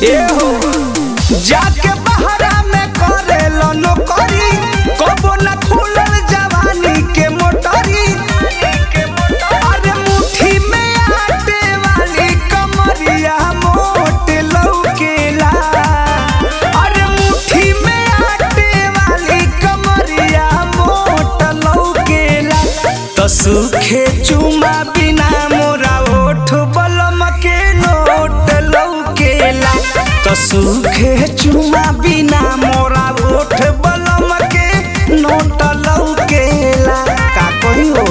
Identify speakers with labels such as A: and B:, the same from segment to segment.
A: ए हो जाके बहरा में करेलो नौकरी कबो न खुलल जवानी के मोटरी अरे मुट्ठी में आटे वाली कमरिया मोट लौकेला अरे मुट्ठी में आटे वाली कमरिया मोट लौकेला तो सूखे चुमा बिना मोरा ओठ बलम के नोट लौकेला तो सूखे चुमा बिना मोरा ओठ बलम के नोट लौकेला का कही हो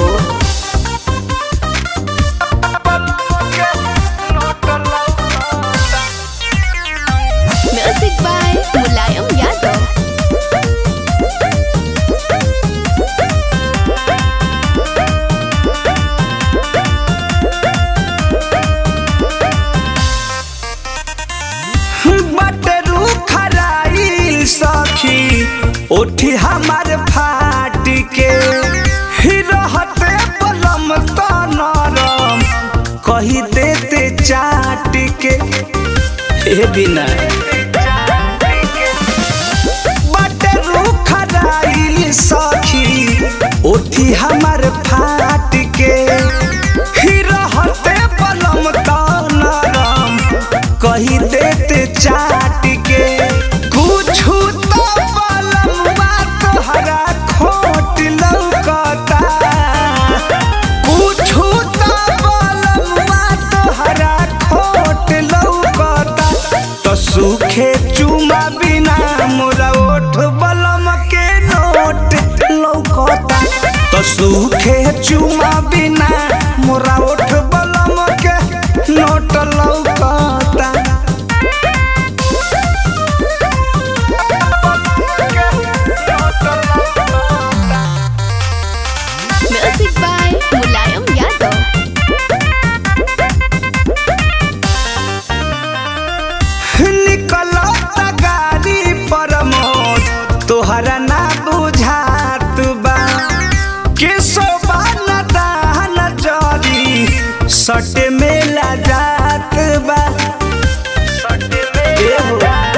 B: Music by Mulayam Yadav.
A: बटरू खराइल सखी उठी हमार फाट के ही रहते बलम तो नरम कही देते चाट के ए बिना बटरू खराइल सखी उठी हमार फाट के ही रहते बलम तो नरम कही देते चाट के कुछु तो बलमुआ तोहरा खोट लौकता कुछु तो बलमुआ तोहरा खोट लौकता तो सूखे चुमा बिना मोरा ओठ बलम के नोट लौकता तो सूखे चुमा बिना मोरा ओठ बलम के नोट लौकता
B: Music by Mulayam Yadav.
A: निकलत गाड़ी पर मोद तोहरा ना बुझात बा के सोबा न दान जरी सट में ला जात बा एहो।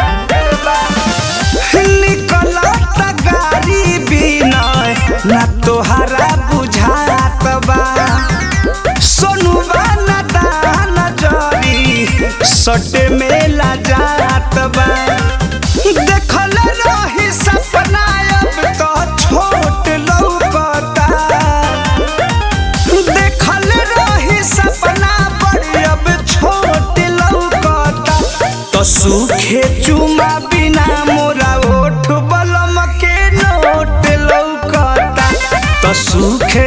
A: निकलत गाड़ी बिना ना तोहरा बुझात बा सोनुबा न दान जरी सट में ला जात बा देखल रही सपना अब तो छोट लौकता देखल रही सपना बड़ी अब छोट लौकता तो सूखे चुमा बिना मोरा ओठ बलम के नोट लौकता तो सूखे